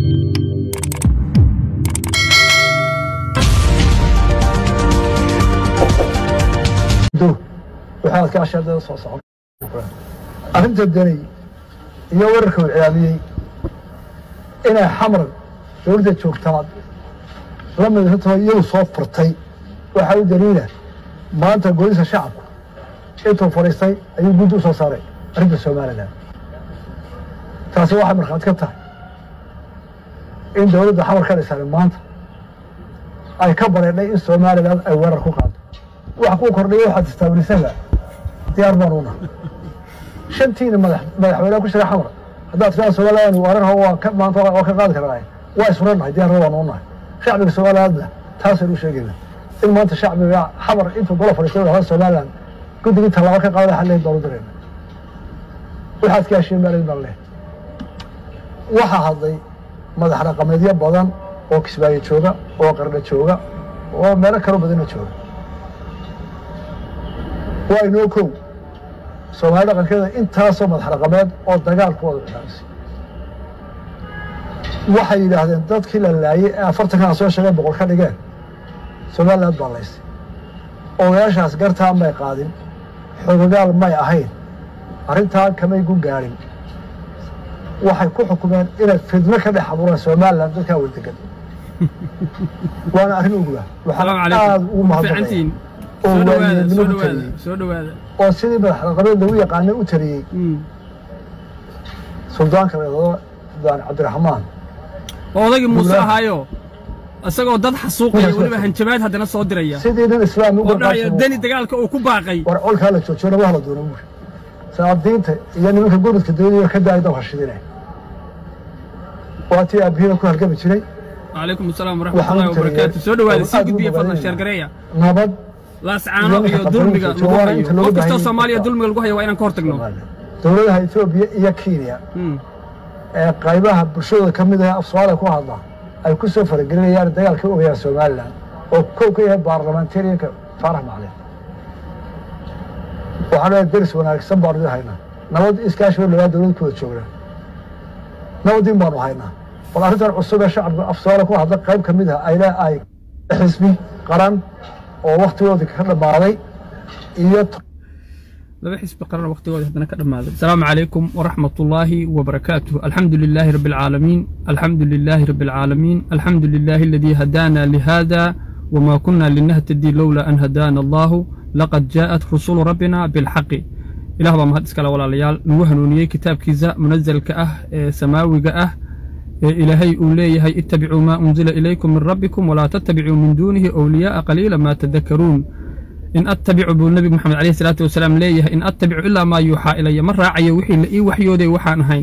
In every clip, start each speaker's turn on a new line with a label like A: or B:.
A: waxaad ka ashaadada soo socon arrinta danay iyo wararka uu cilaamiyey inay xamar dowladda joogtaa la midratoo iyadu soo furtay waxaa u daliila maanta golisa shacabku intuu fadhiistay ayuu guddi u soo saaray arrinta somalilan taasi waxay markhaati ka tahay in dowladda xamar ka dhisan maanta ay ka bareedhay in somalilan ay weerar ku qaado wax kuu kordhiya waxaad istaabulisaba diyaar baan una shantiina madax madaxweyneha ku jira xamar haddaad kaa somalilan weerarha waa ka maanta waa ka qaadi karnaa waa isfurannahay diyaarna waan unahay shacbiga somalilandna taasaynu sheegayna in maanta shacbiga xamar intuu gola fadhiistay wadahada somalilan guddigii tallaabo ka qaada xalleyn baanu dirayna waxaad ka heshiin maalin baan leh waxaa hadlay madax dhaqameedyo badan oo kismaayo jooga oo qardha jooga oo meelo kaloo badanna jooga waa inoo kow soomaali dhaqankeeda intaasoo madax dhaqameed oo dagaalkooda bilaabisay waxay yidhaahdeen dadkii la laayey ee afartankan soo sheegeen boqol ka dhigeen somaliland baa laystay ogayaashaas gartaa may qaadin xogagaal may ahayn arrintaa kamay gu gaadhin waxay ku xukumeen inay fidno ka dhex abuuraan somalilan dadkaa wadadegan waana arrin ugula waxaan aada ugu mahadnaqaya oo waaliyeednimo ku taliyey oo sidii madax dhaqameed lagu yaqaanay u taliyey suldaanka leedado suldaan cabdiraxmaan
B: oo odaygii muuse ahaayo isagoo dad xasuuqaya weliba hanjabaad haddana soo diraya
A: sidii nin islaami
B: oo dhahaya deni dagaalka uu ku baaqay
A: war colkaa la joojiyo lama hala doona buuri saadiinta iyo nimanka gurudka dawladiiba ka daaya dabka shidine waa tii aabihida ku halgami jiray
B: calaykum asalaam waraxmatullahi wabarakaatu soo dhowaada sii gudbiya fadlan sheergareeya
A: nabad
B: laascaano iyo dulmiga lagu hayo qof kastoo soomaaliya dulmiga lagu hayo waa inaan ka hor tagno
A: dowladaha etoobiya iyo kenya ee qaybaha bulshadooda ka mid ah af soomaaliya ku hadla ay ku soo faragelinayaan dagaalka ogayaan somalilan oo kow ka yahay baarlamentarianka faarax maclin waxaan leeyahay deris wanaagsan baanu idin haynaa nabad iskaashi labaa dowlad ku wada joognaa nabadin baanu haynaa bal arrintan cusub ee shacabka af soomaaliya ku hadla qayb ka mid ah ay le ay xisbi qaran oo waktigoodii ka dhammaaday iyo
B: laba xisbi qaran waqtigooda haddana ka dhammaaday asalaamu calaykum waraxmatullaahi wabarakaatuh alxamdu lilaahi rabbi alcaalamiin alxamdu lilaahi rabbi alcaalamiin alxamdu lilaahi aladii hadaana lihada wma kuna linahtadii lowla an hadaana allahu laqad jaa'at rusulu rabbina bilxaqi ilah baa mahad iskale walaalayaal nagu hanuuniyey kitaabkiisa munazalka ah ee samaawiga ah ee ilaahay uu leeyahay ittabicuu maa unzila ilaykum min rabbikum walaa tattabicuu min duunihi awliyaa'a qaliila maa tadakaruun in attabicu buu nebigu moxamed alayhi salaatu wasalaam leeyahay in attabicu ilaa maa yuuxaa ilaya ma raacayo wixii la ii waxyooday waxaan ahayn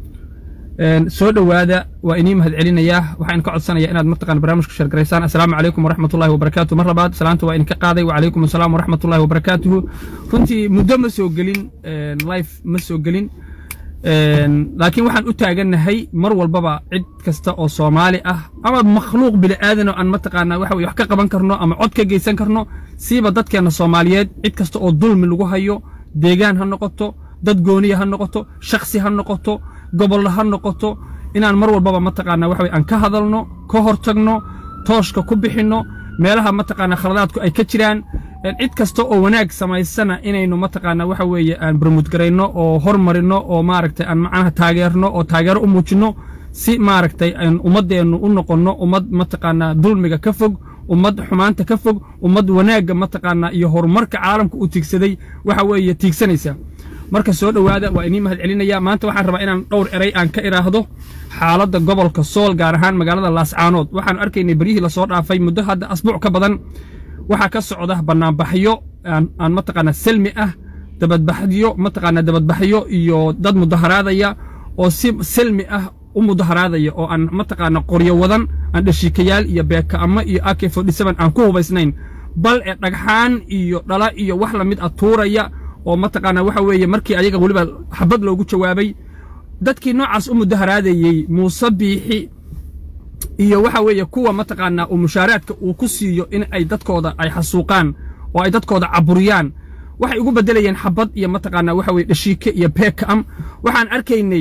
B: soo dhowaada waa inii mahad celinayaa waxaan ka codsanayaa inaad mataqaan barnaamijka sheergaraysaan assalaamu calaykum waraxmatullahi wabarakaatu mar labaad salaanta waa idinka qaaday wacalaykum assalaam waraxmatullahi wabarakaatuhu runtii muddo ma soo gelin life ma soo gelin laakiin waxaan u taagannahay mar walbaba cid kasta oo soomaali ah ama makhluuq bili'aadan oo aan mataqaanaa waxa weye wax ka qaban karno ama cod ka geysan karno siiba dadkeenna soomaaliyeed cid kasta oo dulmi lagu hayo deegaan ha noqoto dad gooniya ha noqoto shakhsi ha noqoto gobollo ha noqoto inaan mar walbaba mataqaanaa waxa weye aan ka hadalno ka hor tagno tooshka ku bixinno meelaha mataqaanaa khaladaadku ay ka jiraan cid kasta oo wanaag samaysana inaynu mataqaanaa waxa weeye aan barmudgarayno oo hormarinno oo maaragtay aan macnaha taageerno oo taageero u muujinno si maaragtay aan ummaddeennu u noqonno ummad mataqaanaa dulmiga ka fog ummad xumaanta ka fog ummad wanaagga mataqaanaa iyo horumarka caalamka uu tiigsaday waxa weeye tiigsanaysa marka soo dhowaada waa inii mahad celinaya maanta waxaan rabaa inaan dhowr eray aan ka idhaahdo xaaladda gobolka sool gaar ahaan magaalada laascaanood waxaan arkaynay beryihii lasoo dhaafay muddo hadda asbuuc ka badan waxaa ka socda bannaanbaxyo aan mataqaanaa selmi ah dabadbaxyo mataqaanaa dabadbaxyo iyo dad mudaharaadaya oo si selmi ah u mudaharaadaya oo aan mataqaanaa qoryo wadan aan dhashiikayaal iyo beeka'amo iyo ak fodhisaban aan ku hubaysnayn bal ee dhagxaan iyo dhala iyo wax lamid a tuuraya oo mataqaanaa waxa weeye markii ayaga weliba xabad loogu jawaabay dadkii noocaas u mudaharaadayey muuse biixi iyo waxa weeye kuwa mataqaanaa uu mushaaraadka uu ku siiyo in ay dadkooda ay xasuuqaan oo ay dadkooda caburiyaan waxay ugu beddelayeen xabad iyo mataqaanaa waxa weye dhashiike iyo beeka'am waxaan arkaynay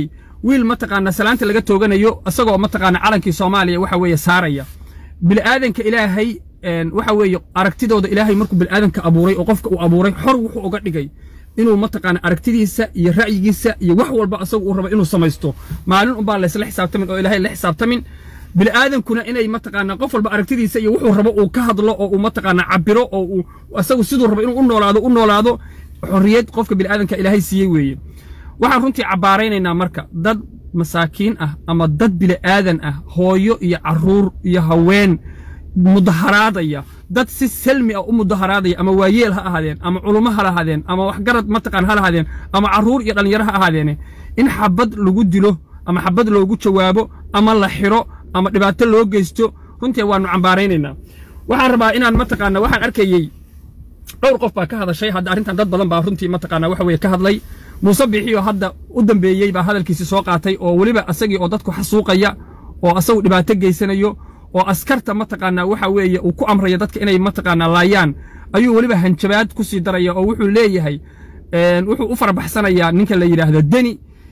B: wiil mataqaanaa salaanta laga tooganayo isagoo mataqaanaa calankii soomaaliya waxa weeye saaraya bilaadanka ilaahay waxa weeye aragtidooda ilaahay markuu bilaadanka abuuray oo qofka uu abuuray xor wuxuu uga dhigay inuu mataqaana aragtidiisa iyo ra'yigiisa iyo wax walba asagu uu rabo inuu samaysto maalin unbaa laysla xisaabtamin oo ilaahay la xisaabtamin bila'aadankuna inay mataqaana qof walba aragtidiisa iyo wuxuu rabo uu ka hadlo oo uu mataqaana cabiro oo uu asagu siduu rabo inuu u noolaado u noolaado xorriyad qofka bila'aadanka ilaahay siiyey weeye waxaan runtii cabbaaraynaynaa marka dad masaakiin ah ama dad bila'aadan ah hooyo iyo carruur iyo haween mudaharaadaya dad si selmi ah u mudaharaadaya ama waayeel ha ahaadeen ama culummo ha lahaadeen ama waxgarad mataqaan ha lahaadeen ama carruur iyo dhallinyaro ha ahaadeene in xabad lagu dilo ama xabad loogu jawaabo ama la xiro ama dhibaato loo geysto runtii waannu cambaaraynaynaa waxaan rabaa inaan mataqaana waxaan arkayey dhowr qof baa ka hadashay hadda arrintan dad badan baa runtii mataqaana waxa weeye ka hadlay muuse biixiyo hadda u dambeeyey baa hadalkiisi soo qaatay oo weliba asagii oo dadku xasuuqaya oo asagu dhibaato geysanayo oo askarta mataqaanaa waxa weeye uu ku amraya dadka inay mataqaanaa laayaan ayuu weliba hanjabaad ku sii daraya oo wuxuu leeyahay wuxuu u farabaxsanayaa ninka la yidhaahdo deni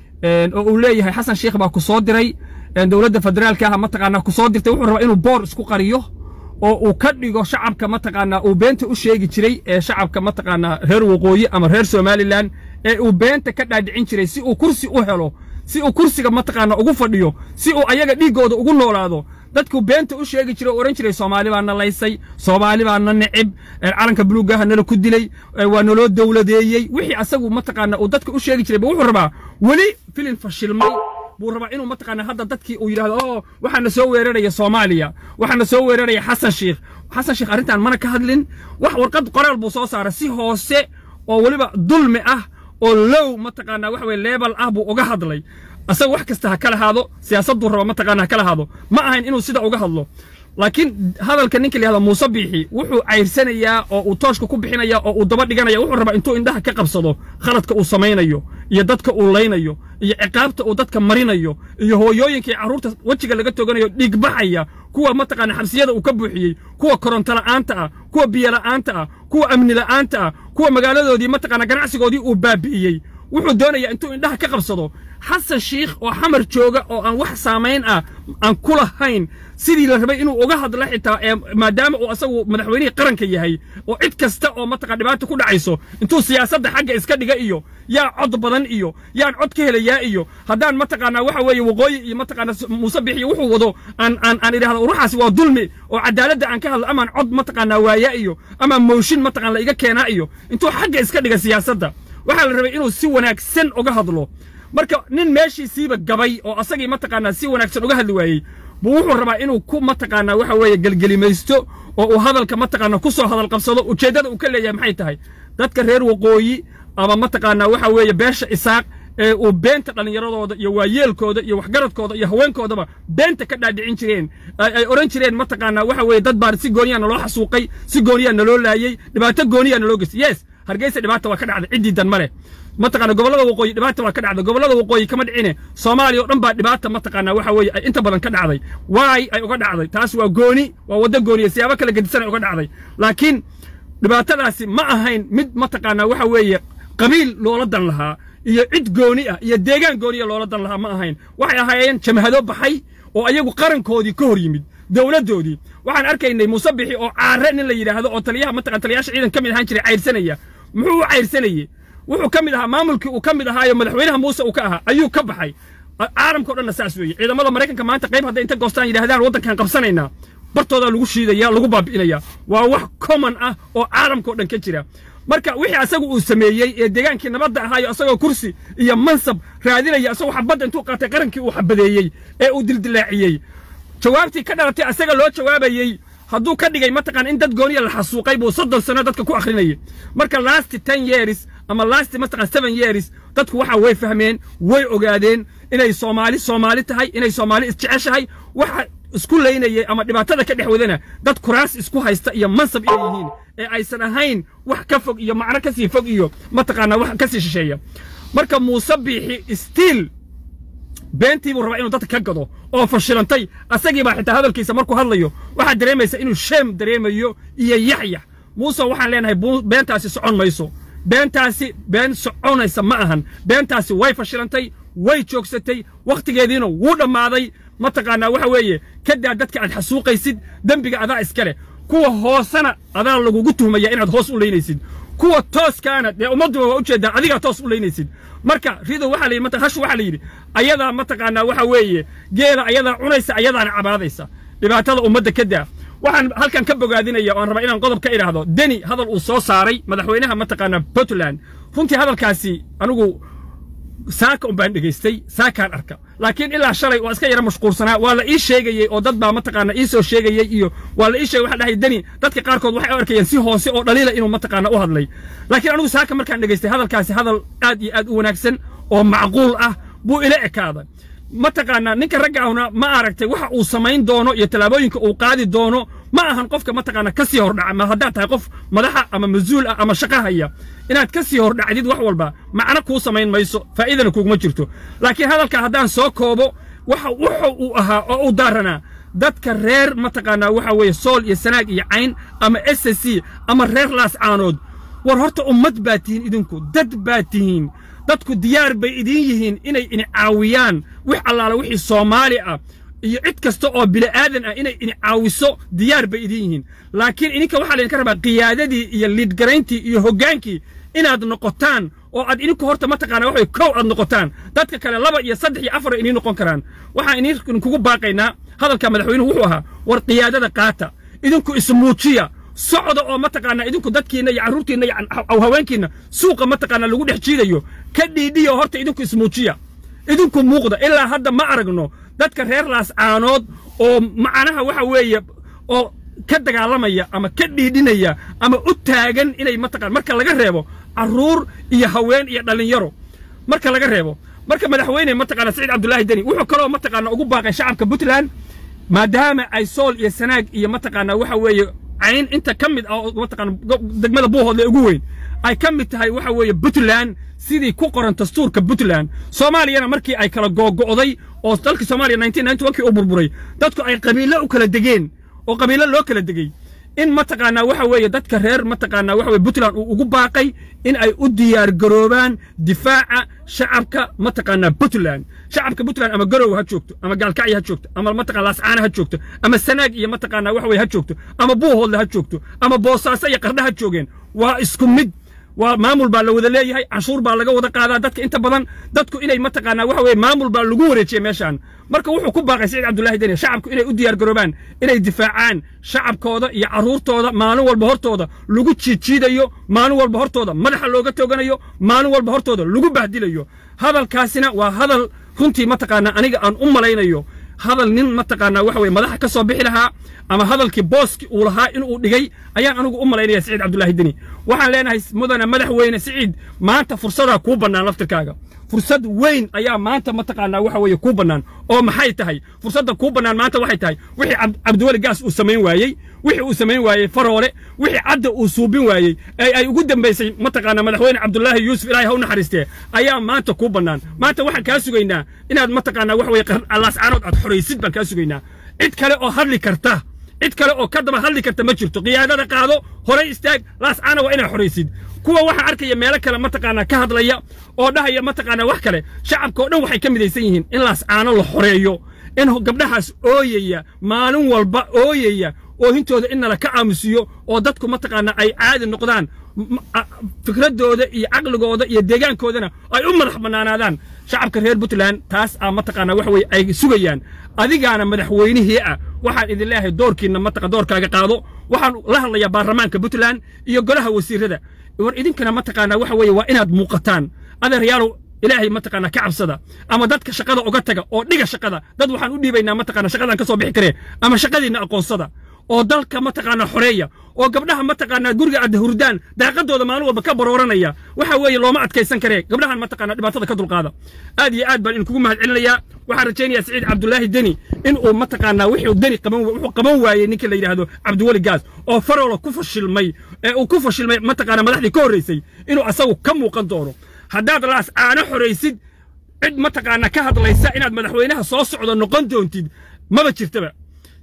B: oo uu leeyahay xasan sheikh baa ku soo diray dowladda federaalka ah mataqaanaa ku soo dirtay wuxuu rabaa inuu boor isku qariyo oo uu ka dhigo shacabka mataqaanaa uu beenta u sheegi jiray ee shacabka mataqaanaa reer waqooyi ama reer somalilan ee uu beenta ka dhaadhicin jiray si uu kursi u helo si uu kursiga mataqaanaa ugu fadhiyo si uu ayaga dhiiggooda ugu noolaado dadku beenta u sheegi jiray oo odhan jiray soomaali baa na laysay soomaali baa na necib calanka buluugaha nala ku dilay waa naloo dowladeeyey wixii asagu mataqaana uu dadka u sheegi jiray ba wuxuu rabaa weli filin fashilmay buu rabaa inuu mataqaana hadda dadkii uu yidhahdo oo waxaana soo weeraraya soomaaliya waxaana soo weeraraya xasan sheikh xasan sheikh arrintan mana ka hadlin wax warqad qoraal buu soo saaray si hoose oo weliba dulmi ah oo low mataqaanaa waxa weye leebal ah buu uga hadlay asaga wax kasta ha kala haado siyaasadduu raba mataqaana ha kala haado ma ahayn inuu sida uga hadlo laakiin hadalka ninka la yihahdo muuse biixi wuxuu cayrsanayaa oo uu tooshka ku bixinaya oo uu daba dhiganaya wuxuu rabaa intuu indhaha ka qabsado khaladka uu samaynayo iyo dadka uu laynayo iyo ciqaabta uu dadka marinayo iyo hooyooyinka iyo carruurta wejiga laga toganayo dhiigbaxaya kuwa mataqaana xabsiyada uu ka buuxiyey kuwa koronto la'aanta ah kuwa biyo la'aanta ah kuwa amni la'aanta ah kuwa magaaladoodii mataqaana ganacsigoodii uu baabi'iyey wuxuu doonayaa intuu indhaha ka qabsado xasan shiikh oo xamar jooga oo aan wax saamayn ah aan ku lahayn sidii la rabay inuu uga hadlo xitaa ee maadaama uu asagu madaxweynihii qaranka yahay oo cid kasta oo mataqana dhibaata ku dhacayso intuu siyaasadda xagga iska dhiga iyo yaa cod badan iyo yaan cod ka helayaa iyo haddaan mataqaanaa waxa weeye waqooyi iyo mataqaana muuse bixiyo wuxuu wado aan aan aan idhahdo uruxaasi waa dulmi oo cadaaladda aan ka hadlo amaan cod mataqaanaa waayaa iyo ama mooshin mataqaan la iga keenaa iyo intuu xagga iska dhiga siyaasadda waxaa la rabay inuu si wanaagsan uga hadlo marka nin meeshiisiiba gabay oo asagii mataqaanaa si wanaagsan uga hadli waayey buu wuxuu rabaa inuu ku mataqaanaa waxa weeye gelgelimaysto oo uu hadalka mataqaanaa ku soo hadal qabsado ujeeddada uu ka leeyahay maxay tahay dadka reer waqooyi ama mataqaanaa waxa weeye beesha isaaq ee uu beenta dhallinyaradooda iyo waayeelkooda iyo waxgaradkooda iyo haweenkoodaba beenta ka dhaadhicin jireen ay odhan jireen mataqaanaa waxa weeye dad baan si gooniyaa naloo xasuuqay si gooniyaa naloo laayey dhibaato gooniyaa naloo geystay yes hargeysa dhibaata waa ka dhacday ciddii dan ma leh mataqaana gobollada waqooyi dhibaata waa ka dhacday gobollada waqooyi kama dhicine soomaaliya oo dhan baa dhibaata mataqaanaa waxa weeye ay inta badan ka dhacday waay ay uga dhacday taas waa gooni waa waddo gooniya siyaabo kala gedisan ay uga dhacday laakiin dhibaatadaasi ma ahayn mid mataqaanaa waxa weeye qabiil loola dan lahaa iyo cid gooni ah iyo deegaan gooniya loola dan lahaa ma ahayn waxay ahaayeen jamhado baxay oo ayagu qarankoodii ka hor yimid dowladdoodii waxaan arkaynay muuse bixi oo caare nin la yidhaahdo oo taliyaha mataqan taliyaasha ciidan ka mid ahaan jiray cayrsanaya muxuu u cayrsanayey wuxuu ka mid ahaa maamulkii uu ka mid ahaayo madaxweynaha muuse uu ka ahaa ayuu ka baxay caalamkao dhanna saas weeye ciidamada maraykanka maanta qayb hadday inta goostaan yidhahdaan waddankan qabsanaynaa bartoodaa lagu shiidaya lagu baabi'inaya waa wax common ah oo caalamkao dhan ka jira marka wixii asagu uu sameeyey ee deegaankii nabadda ahaayo asagoo kursi iyo mansab raadinaya asagoo xabadda intuu qaatay qarankii uu xabadeeyey ee uu dildilaaciyey jawaabtii ka dhalatay asaga loo jawaabayey hadduu ka dhigay mataqaan in dad gooniya la xasuuqay buu soddon sano dadka ku akhrinayay marka last ten years ama last mataqaan seven years dadku waxa way fahmeen way ogaadeen inay soomaali soomaali tahay inay soomaali isjeceshahay waxa isku laynayay ama dhibaatada ka dhex wadana dad kuraas isku haysta iyo mansab inay yihiin ee aysan ahayn wax ka fog iyo macno ka sii fog iyo mataqaanaa wax ka sii shisheeya marka muuse biixi stiil beentii buu rabaa inuu dadka ka gado oo fashilantay asagii baa xitaa hadalkiisa markuu hadlayo waxaad dareemaysa inuu sheem dareemayo iyo yaxyax muuse waxaan leenahay beentaasi socon mayso beentaasi been soconaysa ma ahan beentaasi way fashilantay way joogsatay wakhtigeediina wuu dhammaaday mataqaanaa waxa weeye kadaa dadka aad xasuuqaysid dembiga adaa iska leh kuwa hoosena adaa lagugu tuhmaya inaad hoos u leynaysid kuwa tooskaana dee ummadduba waa ujeedaa adigaa toos u leynaysid marka rido waxaa la yidhi hashu waxaa la yidhi ayadaa mataqaanaa waxa weeye geela ayadaa cunaysa ayadaana cabaadaysa dhibaatada ummadda ka daa waxaan halkan ka bogaadinaya oan rabaa inaan qodob ka idhaahdo deni hadal uu soo saaray madaxweynaha mataqaanaa puntland runtii hadalkaasi anigu saaka un baan dhegaystay saakaan arka laakiin ilaa shalay waa iska yara mashquulsanaa waa la ii sheegayey oo dad baa mataqaana ii soo sheegayey iyo waa la ii sheegay waxa dhahay deni dadka qaarkood waxay u arkayeen si hoose oo dhaliila inuu mataqaana u hadlay laakiin anigu saaka markaan dhegaystay hadalkaasi hadal aad iyo aad u wanaagsan oo macquul ah buu ila ekaaday mataqaanaa ninka ragga ahuna ma aragtay waxa uu samayn doono iyo tallaabooyinka uu qaadi doono ma ahan qofka mataqaana ka sii hordhaca ma haddaad tahay qof madaxa ama mas-uul ah ama shaqo haya inaad ka sii hordhacdid wax walba macno kuu samayn mayso faa'iidana kuuguma jirto laakiin hadalka haddaan soo koobo waxa wuxu uu ahaa oo u daaranaa dadka reer mataqaanaa waxa weeye sool iyo sanaag iyo cayn ama s s c ama reer laascaanood war horta ummad baa tihiin idinku dad baa tihiin dadku diyaar bay idiin yihiin inay ini caawiyaan wix allaala wixii soomaali ah iyo cid kasta oo bili'aadan ah inay ini caawiso diyaar bay idiin yihiin laakiin idinka waxaa laydinka rabaa qiyaadadii iyo liidgarayntii iyo hoggaankii inaad noqotaan oo aad idinku horta mataqaana waxay kow aad noqotaan dadka kale laba iyo saddex iyo afar idiin noqon karaan waxaan idinkugu baaqaynaa hadalka madaxweynuhu wuxuu ahaa war qiyaadada qaata idinku ismuujiya socda oo mataqaanaa idinku dadkiinna iyo carruurtiinna iyo haweenkiinna suuqa mataqaanaa lagu dhex jiidayo ka dhiidhiya horta idinku ismuujiya idinku muuqda ilaa hadda ma aragno dadka reer laascaanood oo macnaha waxa weeye oo ka dagaalamaya ama ka dhiidhinaya ama u taagan inay mataqaan marka laga reebo carruur iyo haween iyo dhallinyaro marka laga reebo marka madaxweyne mataqaana saciid cabdullaahi deni wuxuu kaloo mataqaana ugu baaqay shacabka puntland maadaama ay sool iyo sanaag iyo mataqaanaa waxa weeye cayn inta ka mid ah oo mataqaana degmada buuhoodle ugu weyn ay ka mid tahay waxa weeye puntland sidii ku qoran dastuurka puntland soomaaliyana markii ay kala googo'day oo dalkii soomaaliya nineteen ninety one kii uu burburay dadku ay qabiilo u kala degeen oo qabiilo loo kala degey in mataqaanaa waxa weeye dadka reer mataqaanaa waxa weye puntland uu ugu baaqay in ay u diyaar garoobaan difaaca shacabka mataqaanaa puntland shacabka puntland ama garow ha joogto ama gaalkacyo ha joogto ama mataqana laascaana ha joogto ama sanaag iyo mataqaanaa waxa weye ha joogto ama buuhoodle ha joogto ama boosaaso iyo qardha ha joogeen waa isku mid waa maamul baa la wada leeyahay canshuur baa laga wada qaadaa dadka inta badan dadku inay mataqaanaa waxa weye maamul baa lagu wareejiyey meeshaan marka wuxuu ku baaqay saciid cabdullaahi deni shacabku inay u diyaar garoobaan inay difaacaan shacabkooda iyo carruurtooda maalin walba hortooda lagu jiidjiidayo maalin walba hortooda madaxa looga tooganayo maalin walba hortooda lagu bahdilayo hadalkaasina waa hadal runtii mataqaanaa aniga aan u malaynayo hadal nin mataqaanaa waxa weye madaxa ka soo bixi lahaa ama hadalkii booski uu lahaa inuu dhigay ayaan anigu u malaynaya siciid cabdullaahi deni waxaan leenahay mudane madaxweyne siciid maanta fursadaa kuu bannaan laftirkaaga fursad weyn ayaa maanta mataqaanaa waxa weeye kuu bannaan oo maxay tahay fursadda kuu bannaan maanta waxay tahay wixii cabdiweli gaas uu samayn waayey wixii uu samayn waayey faroole wixii cadda uu suubin waayey ee ay ugu dambaysay mataqaanaa madaxweyne cabdullaahi yuusuf ilaahay ha u naxariistee ayaa maanta kuu bannaan maanta waxaan kaa sugaynaa inaad mataqaanaa waxa weye laascaanood aad xoraysid baan kaa sugaynaa cid kale oo hadli karta cid kale oo ka daba hadli karta ma jirto qiyaadada qaado horay istaag laascaana waa inaad xoraysid kuwa waxaa arkaya meelo kale mataqaanaa ka hadlaya oo dhahaya mataqaanaa wax kale shacabka oo dhan waxay ka midaysan yihiin in laascaano la xoreeyo in gabdhahaas ooyaya maalin walba ooyaya oohintooda in nala ka aamusiyo oo dadku mataqaanaa ay caadi noqdaan fikradooda iyo caqligooda iyo deegaankoodana ay u madax bannaanaadaan shacabka reer puntland taas aa mataqaanaa waxa weye ay sugayaan adigaana madaxweynihii ah waxaan idin leeyahay doorkiinna mataqa doorkaaga qaado waxaan la hadlayaa baarlamaanka puntland iyo golaha wasiirada war idinkana mataqaanaa waxa weeye waa inaad muuqataan adeeryaalow ilaahay mataqaanaa ka cabsada ama dadka shaqada uga taga oo dhiga shaqada dad waxaan u dhiibaynaa mataqaanaa shaqadan ka soo bixi karee ama shaqadiinna aqoonsada oo dalka mataqaanaa xoreeya oo gabdhaha mataqaanaa guriga adda hurdaan daaqadooda maalin walba ka barooranaya waxa weeye looma adkaysan karee gabdhahan mataqaanaa dhibaatada ka dulqaada aad iyo aad baan idinkugu mahad celinayaa waxaan rajaynayaa siciid cabdullaahi deni in uu mataqaanaa wuxuu deni qaban wuxuu qaban waayey ninka la yidhaahdo cabdiweli gaas oo faroola ku fashilmay ee uu ku fashilmay mataqaanaa madaxdii ka horraysay inuu asagu ka muuqan doono haddaad laas caano xoraysid cid mataqaanaa ka hadlaysa inaad madaxweynaha soo socdo noqon doontid maba jirtaba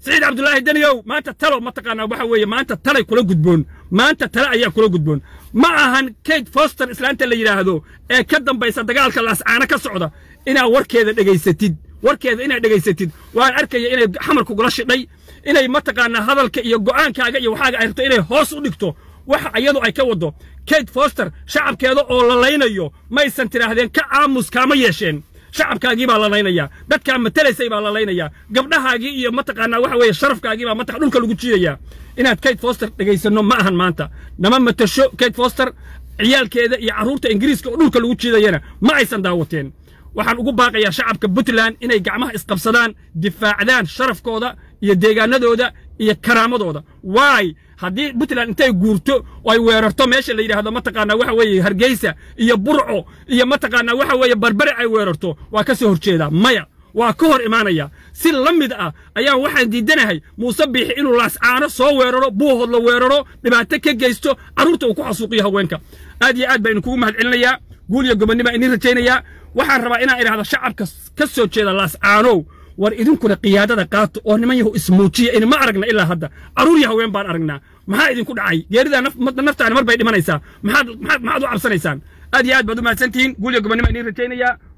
B: siciid cabdulaahi daniyow maanta talo mataqaanaa waxa weeye maanta talay kula gudboon maanta tale ayaa kula gudboon ma ahan kate foster islaanta la yidhaahdo ee ka dambaysa dagaalka laascaano ka socda inaad warkeeda dhegaysatid warkeeda inaad dhegaysatid waan arkaya inay xamar kugula shidhay inay mataqaanaa hadalka iyo go'aankaaga iyo waxaaga ay rabto inay hoos u dhigto waxa iyadu ay ka waddo kate foster shacabkeeda oo la laynayo maysan tidhaahdeen ka aamus kaama yeesheen shacabkaagii baa la laynayaa dadkaa matalaysay baa la laynayaa gabdhahaagii iyo mataqaanaa waxa weeye sharafkaagii baa mataqa dhulka lagu jiidayaa inaad kate foster dhegaysanno ma ahan maanta nama matasho kate foster ciyaalkeeda iyo carruurta ingiriiska oo dhulka lagu jiidayana ma aysan daawateen waxaan ugu baaqayaa shacabka puntland inay gacmaha isqabsadaan difaacdaan sharafkooda iyo deegaanadooda iyo karaamadooda waay haddii puntland intay guurto oo ay weerarto meesha la yidhaahdo mataqaanaa waxa weeye hargeysa iyo burco iyo mataqaanaa waxa weeye barbare ay weerarto waa ka soo horjeedaa maya waa ka hor imaanaya si la mid ah ayaan waxaan diidanahay muuse biixi inuu laascaano soo weeraro buuhood la weeraro dhibaato ka geysto carruurta uu ku xasuuqiyo haweenka aad iyo aad baa idinkugu mahad celinayaa guul iyo gobonnima idin rajaynayaa waxaan rabaa inaan idhaahdo shacabka ka soo jeeda laascaanow war idinkuna qiyaadada qaato oo niman yahu ismuujiya in ma aragna ilaa hadda carruur iyo haween baan aragnaa maxaa idinku dhacay geeridaa naftaani mar bay dhimanaysaa maxaad maxaad maxaad u cabsanaysaan aad iyo aad baad u mahadsantihiin guul iyo gobonnima idin rajaynayaa